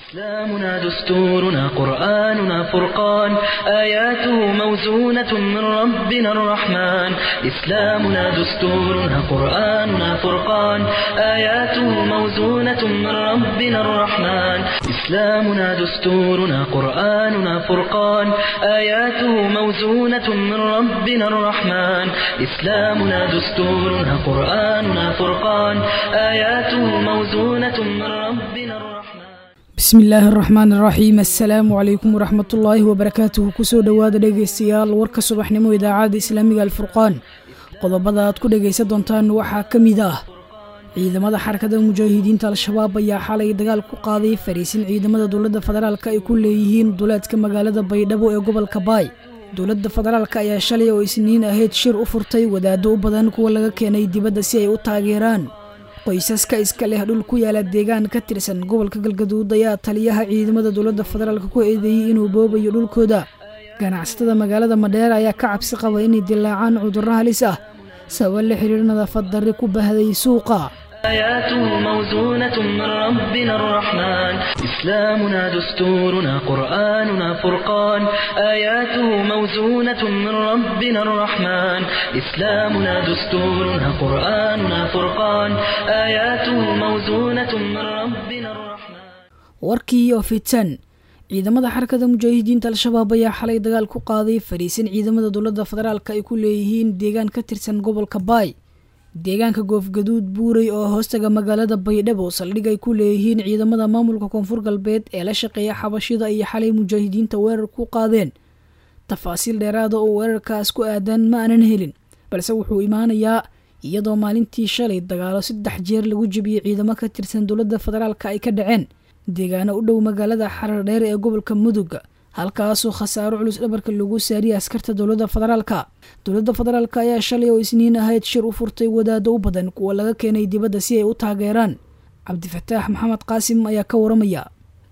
إسلامنا دستورنا قرآننا فرقان آياته موزونة من ربنا الرحمن إسلامنا دستورنا قرآننا فرقان آياته موزونة من ربنا الرحمن إسلامنا دستورنا قرآننا فرقان آياته موزونة من ربنا الرحمن إسلامنا دستورنا قرآننا فرقان آياته موزونة من ربنا الرحمن bismi illaahi araxmaan araxiim assalaamu calaykum waraxmatullaahi wabarakaatuhu kusoo dhowaada dhegaystayaal warka subaxnimo idaacadda islaamiga alfurqaan qodobada aad ku dhegaysan doontaan waxaa ka mid ah ciidamada xarakada mujaahidiinta al-shabaab ayaa xalay dagaal ku qaaday fariisin ciidamada dowladda federaalk ay ku leeyihiin duleedka magaalada baydhabo ee gobolka baay dowladda federaalk ayaa shalay oo isniin ahayd shir u furtay wadaado u badan kuwa laga keenay dibadda si ay u taageeraan qoysaska iska leh dhul ku yaala deegaan ka tirsan gobolka galgaduud ayaa taliyaha ciidamada dowladda federaalk ku eedeeyey inuu boobayo dhulkooda ganacsatada magaalada madheer ayaa ka cabsi qaba inay dilaacaan cudurro halis ah sabab la xiriir nadaafad darri ku bahday suuqa آياته موزونة من ربنا الرحمن إسلامنا دستورنا قرآننا فرقان آياته موزونة من ربنا الرحمن إسلامنا دستورنا قرآننا فرقان آياته موزونة من ربنا الرحمن warkii oo fitan ciidamada xarakada mujaahidiinta al-shabaab ayaa xalay dagaal ku qaaday fariisin ciidamada dowladda federaalk ay ku leeyihiin deegaan ka tirsan gobolka baay deegaanka goofgaduud buurey oo hoostaga magaalada baydhabo saldhig ay ku leeyihiin ciidamada maamulka koonfur galbeed ee la shaqeeya xabashida iyo xalay mujaahidiinta weerar ku qaadeen tafaasiil dheeraada oo weerarkaas ku aadan ma aanan helin balse wuxuu imaanayaa iyadoo maalintii shalay dagaalo saddex jeer lagu jebiyey ciidamo ka tirsan dowladda federaalk ay ka dhaceen deegaano u dhow magaalada xarar dheer ee gobolka mudugga halkaasoo khasaaro culus dhabarka lagu saariyay askarta dowladda federaalka dowladda federaalk ayaa shalay oo isniin ahayd shir u furtay wadaado u badan kuwa laga keenay dibadda si ay u taageeraan cabdifataax maxamed qaasim ayaa ka waramaya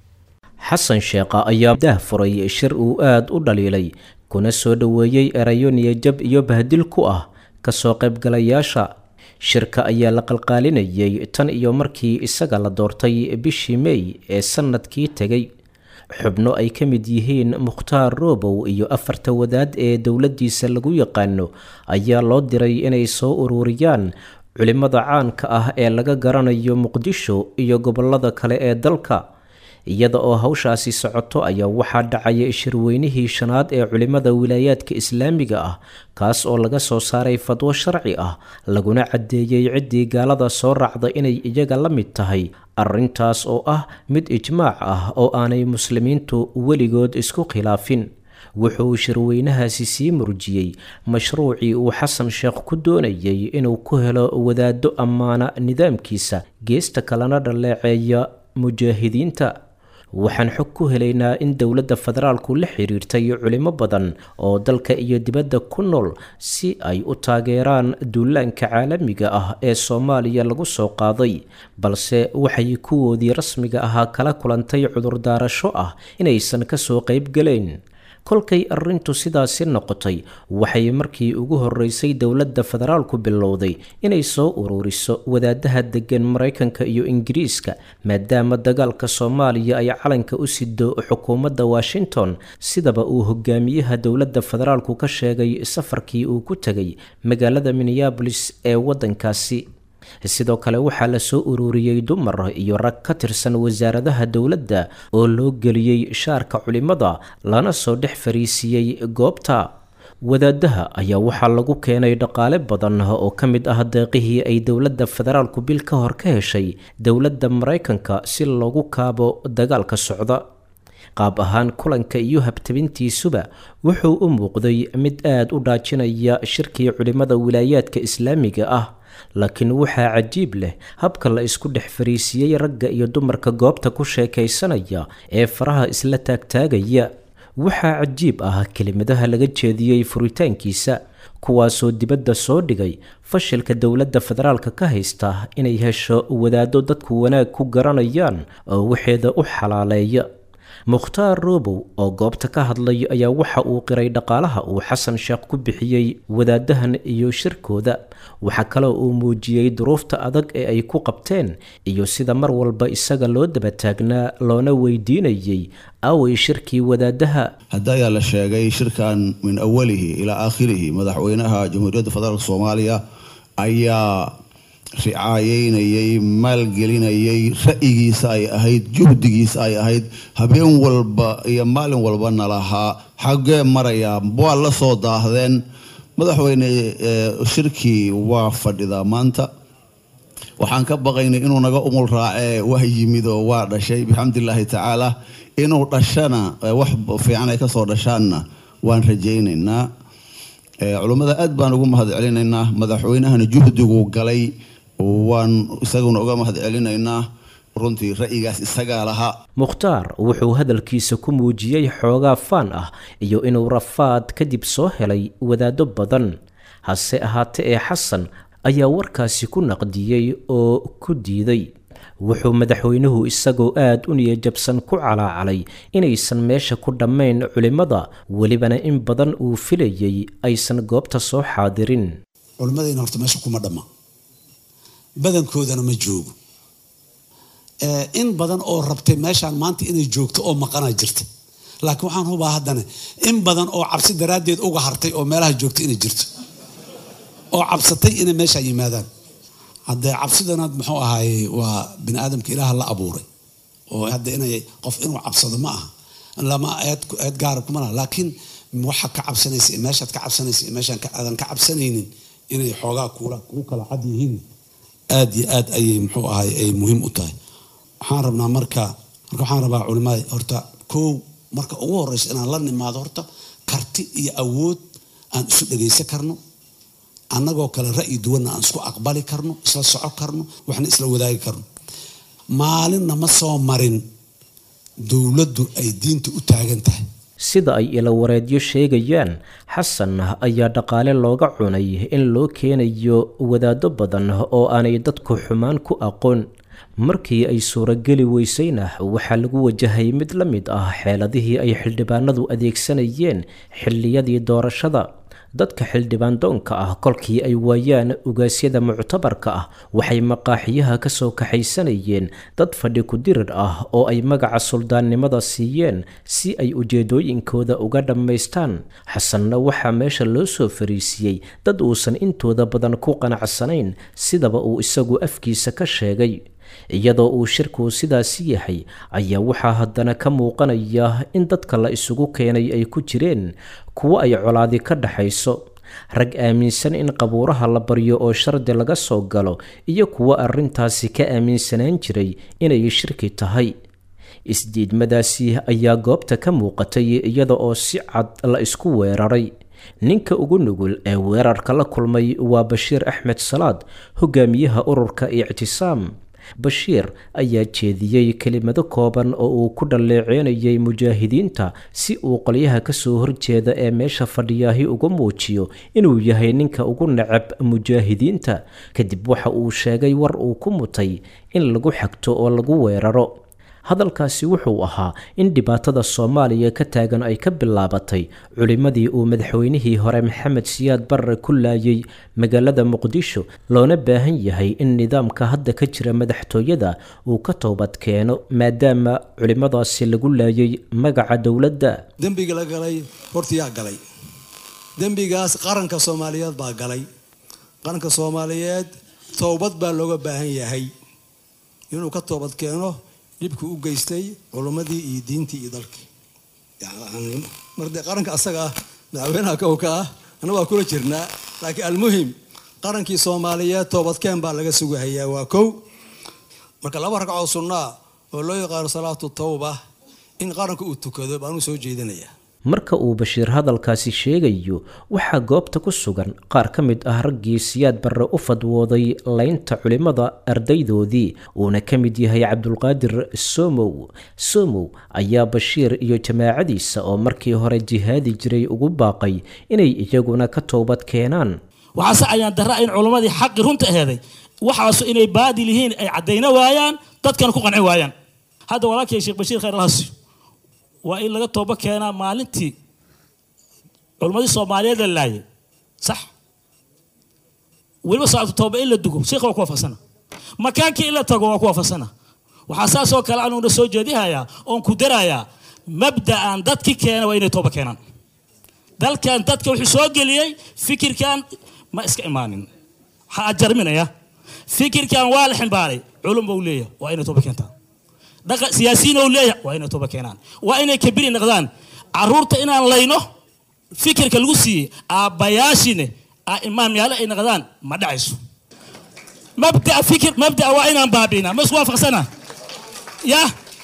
xasan sheekha ayaa dah furay shir uu aada u dhaliilay kuna soo dhoweeyey erayo niyajab iyo bahdil ku ah kasoo qaybgalayaasha shirka ayaa la qalqaalinayay tan iyo markii isaga la doortay bishii mey ee sanadkii tegay xubno ay ka mid yihiin mukhtaar roobow iyo afarta wadaad ee dowladdiisa lagu yaqaano ayaa loo diray inay soo ururiyaan culimmada caanka ah ee laga garanayo muqdisho iyo gobollada kale ee dalka iyada oo hawshaasi socoto ayaa waxaa dhacaya shirweynihii shanaad ee culimmada wilaayaadka islaamiga ah kaas oo laga soo saaray fadwo sharci ah laguna caddeeyey ciddii gaalada soo raacda inay iyaga la mid tahay arrintaas oo ah mid ijmaac ah oo aanay muslimiintu weligood isku khilaafin wuxuu shirweynahaasi sii murjiyey mashruucii uu xasan sheekh ku doonayay inuu ku helo wadaado ammaana nidaamkiisa geesta kalena dhaleeceeya mujaahidiinta waxaan xog ku helaynaa in dowladda federaalku la xiriirtay culimo badan oo dalka iyo dibadda ku nool si ay u taageeraan duulaanka caalamiga ah ee soomaaliya lagu soo qaaday balse waxay kuwoodii rasmiga ahaa kala kulantay cudurdaarasho ah inaysan kasoo qaybgalayn kolkay arrintu sidaasi noqotay waxay markii ugu horeysay dowladda federaalku bilowday inay soo ururiso wadaadaha degan maraykanka iyo ingiriiska maadaama dagaalka soomaaliya ay calanka u sido xukuumadda washington sidaba uu hogaamiyaha dowladda federaalku ka sheegay safarkii uu ku tegay magaalada minneabolis ee waddankaasi sidoo kale waxaa la soo ururiyey dumar iyo rag ka tirsan wasaaradaha dowladda oo loo geliyey shaarka culimada lana soo dhex fariisiiyey goobta wadaadaha ayaa waxaa lagu keenay dhaqaale badan oo ka mid ah deeqihii ay dowladda federaalku bil ka hor ka heshay dowladda maraykanka si loogu kaabo dagaalka socda qaab ahaan kulanka iyo habtabintiisuba wuxuu u muuqday mid aada u dhaajinaya shirkii culimada wilaayaadka islaamiga ah laakiin waxaa cajiib leh habka la isku dhex fariisiiyey ragga iyo dumarka goobta ku sheekaysanaya ee faraha isla taagtaagaya waxaa cajiib ah kelimadaha laga jeediyey furitaankiisa kuwaasoo dibadda soo dhigay fashilka dowladda federaalka ka haysta inay hesho wadaado dadku wanaag ku garanayaan oo waxeeda u xalaaleeya mukhtaar roobow oo goobta ka hadlay ayaa waxa uu qiray dhaqaalaha uu xasan sheekh ku bixiyey wadaadahan iyo shirkooda waxaa kaloo uu muujiyey duruufta adag ee ay ku qabteen iyo sida mar walba isaga loo daba taagnaa loona weydiinayey away shirkii wadaadaha hadda ayaa la sheegay shirkan min awalihi ilaa aakhirihi madaxweynaha jamhuuriyadda federaalk soomaaliya ayaa ricaayeynayay maalgelinayay ra'yigiisa ay ahayd juhdigiisa ay ahayd habeen walba iyo maalin walbana lahaa xaggee marayaa waa la soo daahdeen madaxweyne shirkii waa fadhidaa maanta waxaan ka baqaynay inuu naga umul raacee waa yimid oo waa dhashay bixamdillaahi tacaala inuu dhashana wax fiican ay kasoo dhashaanna waan rajaynaynaa culummada aad baan ugu mahad celinaynaa madaxweynahana juhdiguu galay waan isaguna uga mahad celinaynaa runtii ra'yigaas isagaa lahaa mukhtaar wuxuu hadalkiisa ku muujiyey xoogaa faan ah iyo inuu rafaad kadib soo helay wadaado badan hase ahaate ee xasan ayaa warkaasi ku naqdiyey oo ku diiday wuxuu madaxweynuhu isagoo aad u niyajabsan ku calaacalay inaysan meesha ku dhammayn culimmada welibana in badan uu filayey aysan goobta soo xaadirin culimmadayna horta meesha kuma dhamma badankoodana ma joogo in badan oo rabtay meeshaan maanta inay joogto oo maqanaa jirta laakiin waxaan hubaa haddana in badan oo cabsi daraaddeed uga hartay oo meelaha joogta inay jirto oo cabsatay inay meeshaa yimaadaan haddee cabsidana muxuu ahaaye waa bini aadamka ilaaha la abuuray oo hadda inay qof inuu cabsado ma aha lama eed gaara kuma laha laakiin waxa ka cabsanaysa meeshaad ka cabsanaysa meeshaan aadan ka cabsanaynin inay xoogaa kuula kuu kala cad yihiin aad iyo aad ayay muxuu ahay ay muhiim u tahay waxaan rabnaa marka marka waxaan rabaa culimada horta kow marka ugu horeysa inaan la nimaado horta karti iyo awood aan isu dhagaysan karno annagoo kale ra'yi duwanna aan isku aqbali karno isla soco karno waxna isla wadaagi karno maalinna ma soo marin dowladdu ay diinta u taagan tahay sida ay ilawareedyo sheegayaan xasan ayaa dhaqaale looga cunay in loo keenayo wadaado badan oo aanay dadku xumaan ku aqoon markii ay suurageli weysayna waxaa lagu wajahay mid la mid ah xeeladihii ay xildhibaanadu adeegsanayeen xilliyadii doorashada dadka xildhibaan doonka ah kolkii ay waayaan ugaasyada muctabarka ah waxay maqaaxiyaha ka soo kaxaysanayeen dad fadhi ku-dirir ah oo ay magaca suldaannimada siiyeen si ay ujeedooyinkooda uga dhammaystaan xasanna waxaa meesha loo soo fariisiyey dad uusan intooda badan ku qanacsanayn sidaba uu isagu afkiisa ka sheegay iyadoo uu shirku sidaasi yahay ayaa waxaa haddana ka muuqanaya in dadka la isugu keenay ay ku jireen kuwo ay colaadi ka dhaxayso rag aaminsan in qabuuraha la baryo oo shardi laga soo galo iyo kuwo arrintaasi ka aaminsanaan jiray inay shirki tahay isdiidmadaasi ayaa goobta ka muuqatay iyada oo si cad la isku weeraray ninka ugu nugul ee weerarka la kulmay waa bashiir axmed salaad hogaamiyaha ururka ictisaam bashiir ayaa jeediyey kelimado kooban oo uu ku dhalleeceynayay mujaahidiinta si uu qolyaha kasoo horjeeda ee meesha fadhiyaahi uga muujiyo inuu yahay ninka ugu necab mujaahidiinta kadib waxa uu sheegay war uu ku mutay in lagu xagto oo lagu weeraro hadalkaasi wuxuu ahaa in dhibaatada soomaaliya ka taagan ay ka bilaabatay culimmadii uu madaxweynihii hore maxamed siyaad barre ku laayay magaalada muqdisho loona baahan yahay in nidaamka hadda ka jira madaxtooyada uu ka toobad keeno maadaama culimmadaasi lagu laayay magaca dowladda dembiga la galay horta yaa galay dembigaas qaranka soomaaliyeed baa galay qaranka soomaaliyeed toobad baa looga baahan yahay inuu ka toobad keeno dhibku u geystay culummadii iyo diintii iyo dalkii mar dee qaranka asaga ah madaxweynaha kowka ah ana waa kula jirnaa laakiin almuhim qarankii soomaaliyeed toobadkeen baa laga sugahayaa waa kow marka laba ragcoo sunnaa oo loo yaqaano salaatu tawba in qaranka uu tukado baanuu soo jeedinayaa marka uu bashiir hadalkaasi sheegayo waxaa goobta ku sugan qaar ka mid ah raggii siyaad barre u fadwooday laynta culimmada ardaydoodii uuna ka mid yahay cabdulqaadir somow somow ayaa bashiir iyo jamaacadiisa oo markii hore jihaadi jiray ugu baaqay inay iyaguna ka toobad keenaan waxaase ayaan daraa in culimmadii xaqi runta aheeday waxaasu inay baadil yihiin ay caddayna waayaan dadkana ku qanci waayaan hadda walaalkay sheekh bashiir khayr alhasi waa in laga tooba keenaa maalintii culimmadii soomaaliyeed la laayay sax weliba salaatu tooba in la dugo sheekha waa ku waafaqsana makaankii in la tago waa ku waafaqsana waxaa saas oo kale anuuna soo jeedihayaa oon ku darayaa mabda'an dadki keena waa inay tooba keenaan dalkan dadka wuxuu soo geliyey fikirkan ma iska imaanin waxaa ajarminaya fikirkan waa la ximbaaray culum buu leeyahay waa inay tooba keentaan dhaqa siyaasiyiin uu leeyahay waa inay tooba keenaan waa inay kabiri noqdaan caruurta inaan layno fikirka lagu siiyey aabbayaashine imaamyaale ay noqdaan ma dhacayso mabda fikir mabda waa inaan baabi'inaa ma isku waafaqsana ya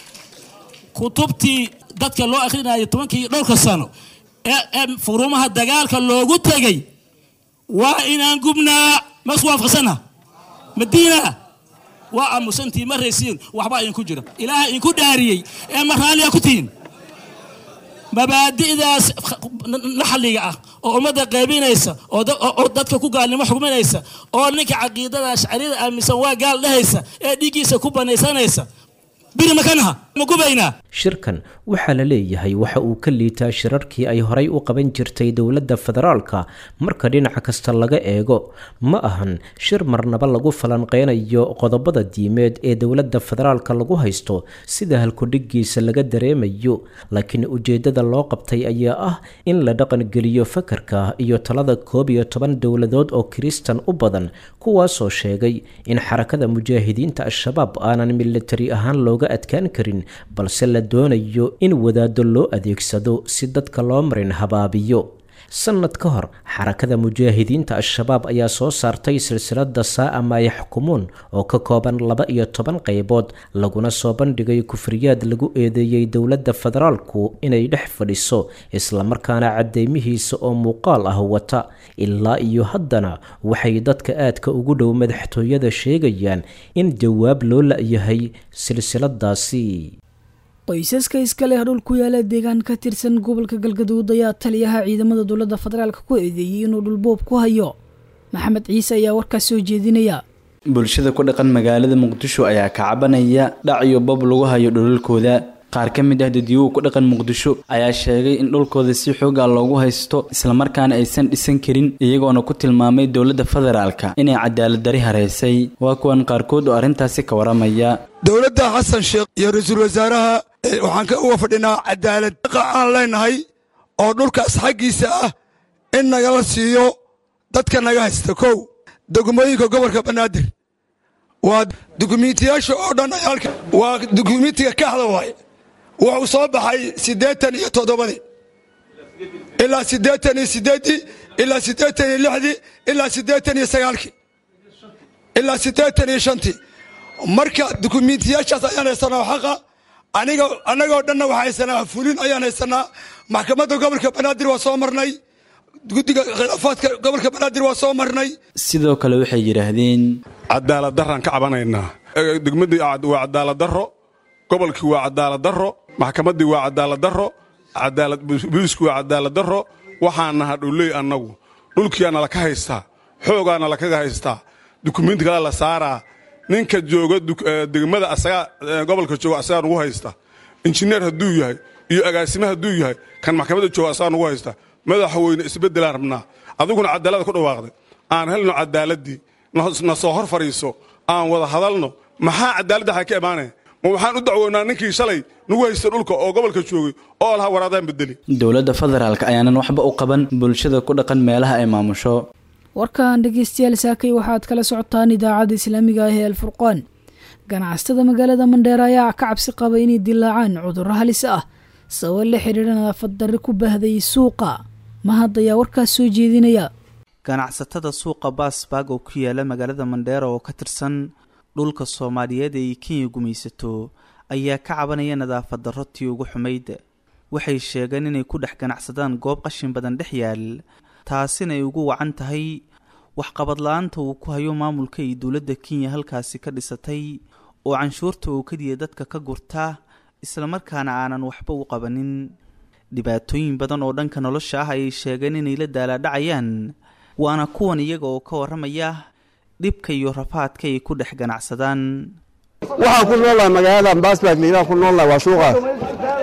kutubtii dadka loo akhrinayo tobankii dhowrka sano ee ee furumaha dagaalka loogu tegay waa inaan gubnaa ma isku waafaqsana madiina waa aamusantii ma raysiin waxbaa idinku jira ilaaha idinku dhaariyey ee ma raalliya ku tihiin mabaadi'daas naxliga ah oo ummadda qaybinaysa oo dadka ku gaalnimo xugminaysa oo ninka caqiidada ashcariyada aaminsan waa gaal dhehaysa ee dhiiggiisa ku banaysanaysa biri makanaha ma gubaynaa shirkan waxaa la leeyahay waxa uu ka liitaa shirarkii ay horay u qaban jirtay dowladda federaalka marka dhinaca kasta laga eego ma ahan shir marnaba lagu falanqeynayo qodobada diimeed ee dowladda federaalka lagu haysto sida halkudhigiisa laga dareemayo laakiin ujeeddada loo qabtay ayaa ah in la dhaqangeliyo fakarka iyo talada koob iyo toban dowladood oo kiristan u badan kuwaasoo sheegay in xarakada mujaahidiinta al-shabaab aanan militari ahaan looga adkaan karin balse la doonayo in wadaado loo adeegsado si dadka loo marin habaabiyo sanad ka hor xarakada mujaahidiinta al-shabaab ayaa soo saartay silsilada saa'a maa yaxkumuun oo ka kooban laba iyo toban qaybood laguna soo bandhigay kufriyaad lagu eedeeyey dowladda federaalku inay dhex fadhiso islamarkaana cadeymihiisa oo muuqaal ah wata ilaa iyo haddana waxay dadka aadka ugu dhow madaxtooyada sheegayaan in jawaab loo la-yahay silsiladaasi qoysaska iska leh dhul ku yaala deegaan ka tirsan gobolka galgaduud ayaa taliyaha ciidamada dowladda federaalk ku eedeeyey inuu dhulboob ku hayo maxamed ciise ayaa warkaas soo jeedinaya bulshada ku dhaqan magaalada muqdisho ayaa ka cabanaya dhac iyo bob lagu hayo dhulalkooda qaar ka mid ah dadiyuhu ku dhaqan muqdisho ayaa sheegay in dhulkooda si xoogaa loogu haysto islamarkaana aysan dhisan karin iyagoona ku tilmaamay dowladda federaalka inay cadaaladari hareysay waa kuwan qaarkood oo arrintaasi ka waramaya dowladda xasan sheekh iyo ra-iisul wasaaraha waxaan ka uga fadhinaa cadaalad aan leenahay oo dhulkaas xaggiisa ah in nagala siiyo dadka naga haysta kow degmooyinka gobolka banaadir waa dukumiintiyaasha oo dhan waa dukumiintiga kaxda waaye wuxuu soo baxay siddeetan iyo toddobadii ilaa siddeetan iyo siddeeddii ilaa siddeetan iyo lixdii ilaa siddeetan iyo sagaalkii ilaa siddeetan iyo shantii marka dukumiintiyaashaas ayaan haysanaa xaqa aniga annagoo dhanna waxaa haysanaa fulin ayaan haysanaa maxkamadda gobolka banaadir waa soo marnay guddiga khilaafaadka gobolka banaadir waa soo marnay sidoo kale waxay yidhaahdeen cadaalad daraan ka cabanaynaa degmadii waa cadaalad darro gobolkii waa cadaalad darro maxkamaddii waa cadaalad darro booliisku waa cadaalad darro waxaan naha dhowley annagu dhulkiyaana laka haystaa xoogaana lakaga haystaa dukumiinti kale la saaraa ninka jooga degmada asagaa gobolka jooga asagaa nugu haysta injineer hadduu yahay iyo agaasime hadduu yahay kan maxkamadda jooga asagaa nugu haysta madaxweyne isbeddelaan rabnaa adiguna cadaalada ku dhawaaqday aan helno cadaaladii na soo hor fadhiiso aan wada hadalno maxaa cadaaladda xaa ka imaanaya ma waxaan u dacwoonaa ninkii shalay nagu haysta dhulka oo gobolka joogay oo lahaa waraadaan bedeli dowladda federaalk ayaanan waxba u qaban bulshada ku dhaqan meelaha ay maamusho warkan dhegeystayaal saakay waxaad kala socotaan idaacadda islaamiga ah ee alfurqaan ganacsatada magaalada mandheera ayaa ka cabsi qaba inay dilaacaan cudurro halis ah sabab la xidhiidha nadaafad darri ku baahday suuqa mahad ayaa warkaas soo jeedinaya ganacsatada suuqa baasbaag oo ku yaala magaalada mandheera oo ka tirsan dhulka soomaaliyeed ee kenya gumaysato ayaa ka cabanaya nadaafad darro tii ugu xumayd waxay sheegeen inay ku dhex ganacsadaan goob qashin badan dhex yaal taasina ay ugu wacan tahay waxqabad la-aanta uu ku hayo maamulka iyo dowladda kenya halkaasi ka dhisatay oo canshuurta oo keliya dadka ka gurta islamarkaana aanan waxba u qabanin dhibaatooyin badan oo dhanka nolosha ah ayay sheegeen inay la daalaadhacayaan waana kuwan iyaga oo ka warramaya dhibka iyo rafaadka ay ku dhex ganacsadaan waxaan ku noolnahay magaalada baasbaag liilaan ku noolnahay waa suuqaas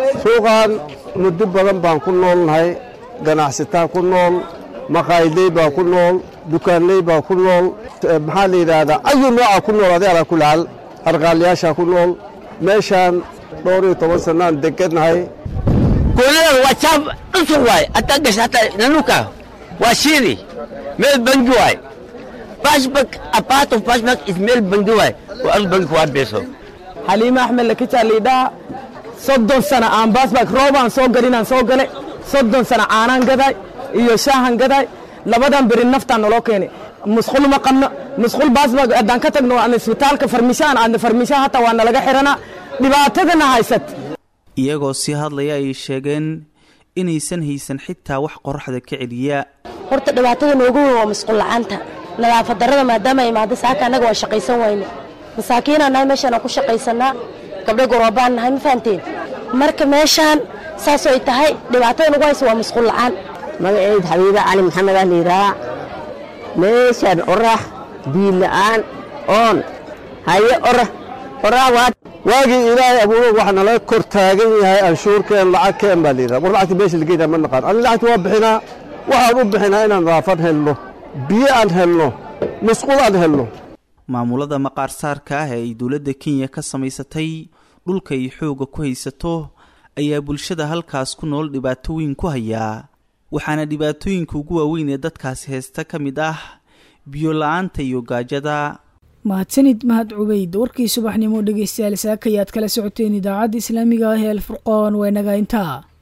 suuqan muddo badan baan ku noolnahay ganacsataa ku nool maqaayadley baa ku nool dukaanley baa ku nool maxaa la yidhaahdaa ayu nooca ku nool adi alaa kulaal arqaaliyaashaa ku nool meeshaan dhowr iyo toban sannaan degannahay kuunadan waa jaab cusub waay hataa gasha hataa nanuka waa shiili meel bangi waay bashbak a part of bashbak is meel bangi waay waa al bangi kuwaad beeso xaliime axmed lakitaa liidhaa soddon sana aan baasbak roobaan soo galinaan soo gale soddon sana caanaan gaday iyo shaahan gaday labadan beri naftaan naloo keenay musqul ma qabno musqul baasbak haddaan ka tagno aan isbitaalka farmishaan aadna farmishaan hataa waa nalaga xiranaa dhibaatadana haysat iyagoo sii hadlaya ay sheegeen inaysan haysan xitaa wax qoraxda ka celiya horta dhibaatada noogu weyn waa musqul la'aanta nadaafad darrada maadaama ay imaado saaka annaga waa shaqaysan wayne masaakiinaan nahay meeshaan ku shaqaysanaa gabdho goroobaan nahay ma fahanteen marka meeshaan saasoo ay tahay dhibaatada nagu haysa waa musqul la'aan magaceed xabiiba cali maxamed ah liiraa meeshaan orax biil la'aan oon haye orax orax waa waagii ilaahay abuuro waxa nala kor taagan yahay anshuurkeen lacagkeen baa layidhaha war lacagta meesha lageynaa ma naqaan ani lacagta waa bixinaa waxaan u bixinaa inaan nadaafad helno biyo aan helno musqul aan helno maamulada maqaarsaarka ah ee ay dowladda kenya ka samaysatay dhulka ay xoogga ku haysato ayaa bulshada halkaas ku nool dhibaatooyin ku hayaa waxaana dhibaatooyinka ugu waaweyn ee dadkaasi haysta ka mid ah biyo la-aanta iyo gaajada mahadsanid mahad cubeyd warkii subaxnimo dhegeystayaal saakayaad kala socoteen idaacadda islaamiga ah ee alfurqoon waa inaga intaa